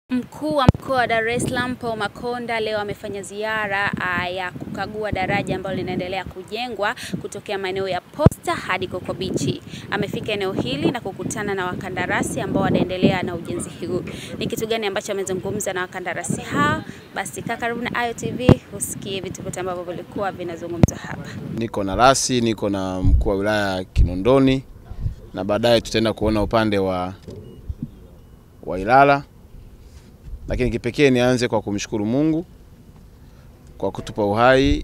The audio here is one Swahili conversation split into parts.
Mkuu wa mkoa wa Dar es Salaam Paul Makonda leo amefanya ziara uh, ya kukagua daraja ambalo linaendelea kujengwa kutokea maeneo ya Posta hadi Coco Beach. Amefika eneo hili na kukutana na wakandarasi ambao wanaendelea na ujenzi huu. Ni kitu gani ambacho amezungumza na wakandarasi hao? Basi kaa karibu na Ayo TV usikie vitu vyote ambavyo vilikuwa vinazungumzwa hapa. Niko na rasi, niko na mkuu wa wilaya Kinondoni na baadaye tutaenda kuona upande wa, wa Ilala lakini kipekee nianze kwa kumshukuru Mungu kwa kutupa uhai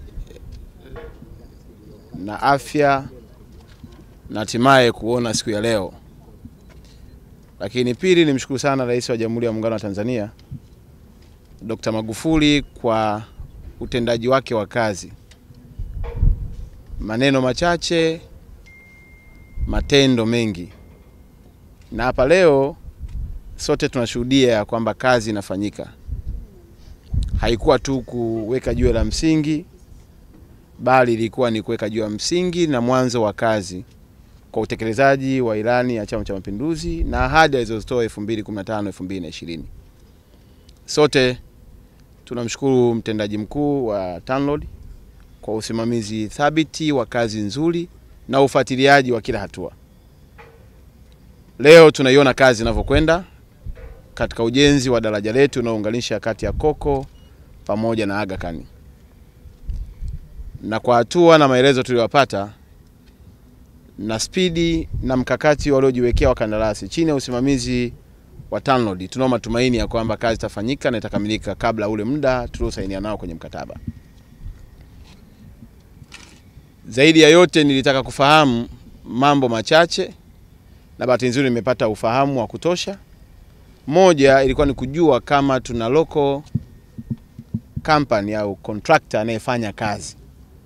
na afya na hatimaye kuona siku ya leo. Lakini pili, nimshukuru sana Rais wa Jamhuri ya Muungano wa Tanzania Dr. Magufuli kwa utendaji wake wa kazi. Maneno machache, matendo mengi. Na hapa leo sote tunashuhudia ya kwamba kazi inafanyika. Haikuwa tu kuweka jiwe la msingi, bali ilikuwa ni kuweka jiwe la msingi na mwanzo wa kazi kwa utekelezaji wa ilani ya Chama cha Mapinduzi na ahadi alizozitoa 2015 2020. Sote tunamshukuru mtendaji mkuu wa TANROADS kwa usimamizi thabiti wa kazi nzuri na ufuatiliaji wa kila hatua. Leo tunaiona kazi inavyokwenda katika ujenzi wa daraja letu unaounganisha kati ya Coco pamoja na Aga Khan. Na kwa hatua na maelezo tuliyopata na spidi na mkakati waliojiwekea wakandarasi chini ya usimamizi wa TANROADS, tunao matumaini ya kwamba kazi itafanyika na itakamilika kabla ule muda tuliosainia nao kwenye mkataba. Zaidi ya yote, nilitaka kufahamu mambo machache na bahati nzuri nimepata ufahamu wa kutosha. Moja ilikuwa ni kujua kama tuna local company au contractor anayefanya kazi,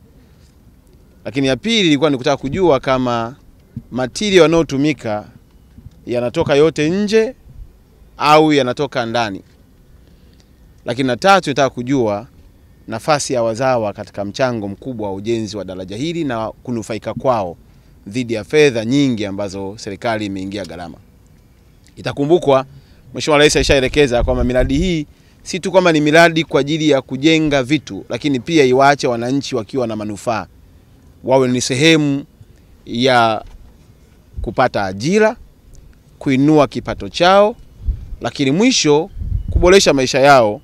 lakini ya pili ilikuwa ni kutaka kujua kama material yanayotumika yanatoka yote nje au yanatoka ndani, lakini na tatu nitaka kujua nafasi ya wazawa katika mchango mkubwa wa ujenzi wa daraja hili na kunufaika kwao dhidi ya fedha nyingi ambazo serikali imeingia gharama. Itakumbukwa Mheshimiwa Rais alishaelekeza kwamba miradi hii si tu kwamba ni miradi kwa ajili ya kujenga vitu, lakini pia iwaache wananchi wakiwa na manufaa, wawe ni sehemu ya kupata ajira, kuinua kipato chao, lakini mwisho kuboresha maisha yao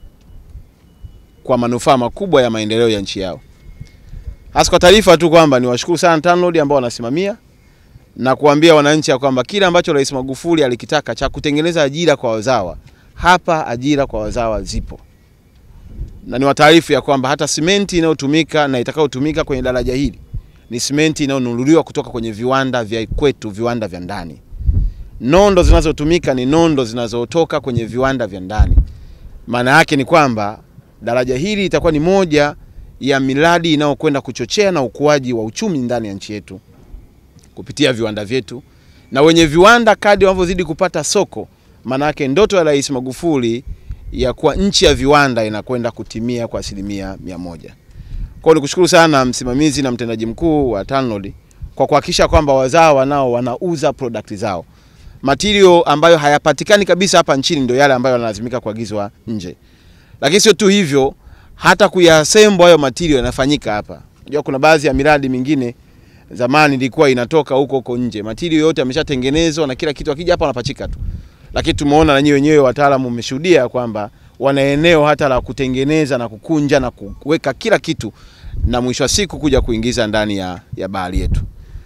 kwa manufaa makubwa ya maendeleo ya nchi yao. Hasa kwa taarifa tu kwamba niwashukuru sana TANROADS ambao wanasimamia na kuambia wananchi ya kwamba kile ambacho Rais Magufuli alikitaka cha kutengeneza ajira kwa wazawa, hapa ajira kwa wazawa zipo, na ni wataarifu ya kwamba hata simenti inayotumika na itakayotumika kwenye daraja hili ni simenti inayonunuliwa kutoka kwenye viwanda vya kwetu, viwanda vya ndani. Nondo zinazotumika ni nondo zinazotoka kwenye viwanda vya ndani. Maana yake ni kwamba daraja hili itakuwa ni moja ya miradi inayokwenda kuchochea na ukuaji wa uchumi ndani ya nchi yetu kupitia viwanda vyetu, na wenye viwanda kadri wanavyozidi kupata soko, maanake ndoto ya Rais Magufuli ya kuwa nchi ya viwanda inakwenda kutimia kwa asilimia mia moja. Kwa hiyo nikushukuru sana msimamizi na mtendaji mkuu wa TANROADS kwa kuhakikisha kwamba wazawa nao wanauza product zao. Material ambayo hayapatikani kabisa hapa nchini ndio yale ambayo yanalazimika kuagizwa nje, lakini sio tu hivyo, hata kuyasembo hayo material yanafanyika hapa. Unajua kuna baadhi ya miradi mingine zamani ilikuwa inatoka huko huko nje, material yote yameshatengenezwa na kila kitu, akija hapa wanapachika tu. Lakini tumeona na nyinyi wenyewe wataalamu mmeshuhudia kwamba wana eneo hata la kutengeneza na kukunja na kuweka kila kitu, na mwisho wa siku kuja kuingiza ndani ya, ya bahari yetu.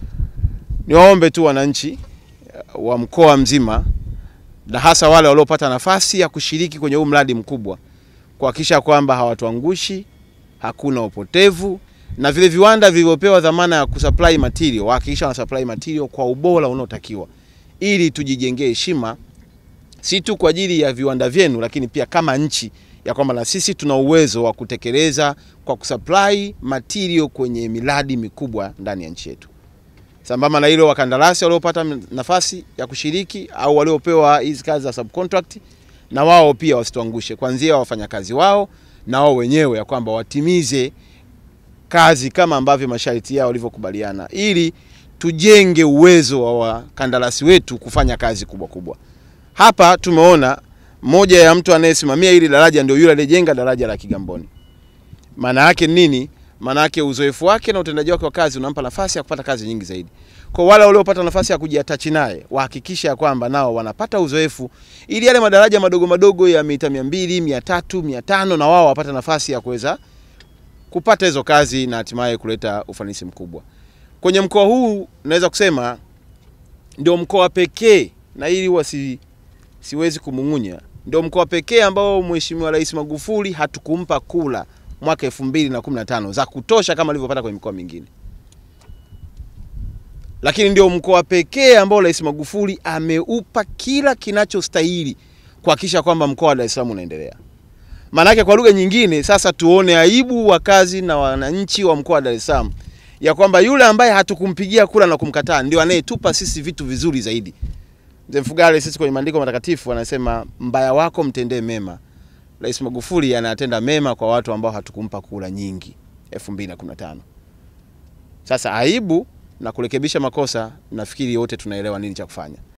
Niwaombe tu wananchi wa mkoa mzima na hasa wale waliopata nafasi ya kushiriki kwenye huu mradi mkubwa kuhakikisha kwamba hawatuangushi, hakuna upotevu na vile viwanda vilivyopewa dhamana ya kusupply material wahakikisha wana supply material kwa ubora unaotakiwa, ili tujijengee heshima si tu kwa ajili ya viwanda vyenu, lakini pia kama nchi ya kwamba na sisi tuna uwezo wa kutekeleza kwa kusupply material kwenye miradi mikubwa ndani ya nchi yetu. Sambamba na hilo, wakandarasi waliopata nafasi ya kushiriki au waliopewa hizi kazi za subcontract, na wao pia wasituangushe, kuanzia wafanyakazi wao na wao wenyewe, ya kwamba watimize kazi kama ambavyo masharti yao walivyokubaliana, ili tujenge uwezo wa wakandarasi wetu kufanya kazi kubwa kubwa. Hapa tumeona moja ya mtu anayesimamia hili daraja ndio yule aliyejenga daraja la Kigamboni. Maana yake nini? Maana yake uzoefu wake na utendaji wake wa kazi unampa nafasi ya kupata kazi nyingi zaidi. Kwa wale waliopata nafasi ya kujiatachi naye, wahakikisha ya kwamba nao wanapata uzoefu ili yale madaraja madogo madogo ya mita 200, 300, 500 na wao wapate nafasi ya kuweza kupata hizo kazi na hatimaye kuleta ufanisi mkubwa. Kwenye mkoa huu naweza kusema ndio mkoa pekee na ili wasi siwezi kumung'unya, ndio mkoa pekee ambao Mheshimiwa Rais Magufuli hatukumpa kula mwaka 2015 za kutosha kama alivyopata kwenye mikoa mingine, lakini ndio mkoa pekee ambao Rais Magufuli ameupa kila kinachostahili kuhakikisha kwamba mkoa wa Dar es Salaam unaendelea. Maanake kwa lugha nyingine, sasa tuone aibu wakazi na wananchi wa mkoa wa Dar es Salaam ya kwamba yule ambaye hatukumpigia kura na kumkataa ndio anayetupa sisi vitu vizuri zaidi. Mzee Mfugale, sisi kwenye maandiko matakatifu anasema mbaya wako mtendee mema. Rais Magufuli anatenda mema kwa watu ambao hatukumpa kura nyingi 2015. Sasa aibu na kurekebisha makosa, nafikiri wote tunaelewa nini cha kufanya.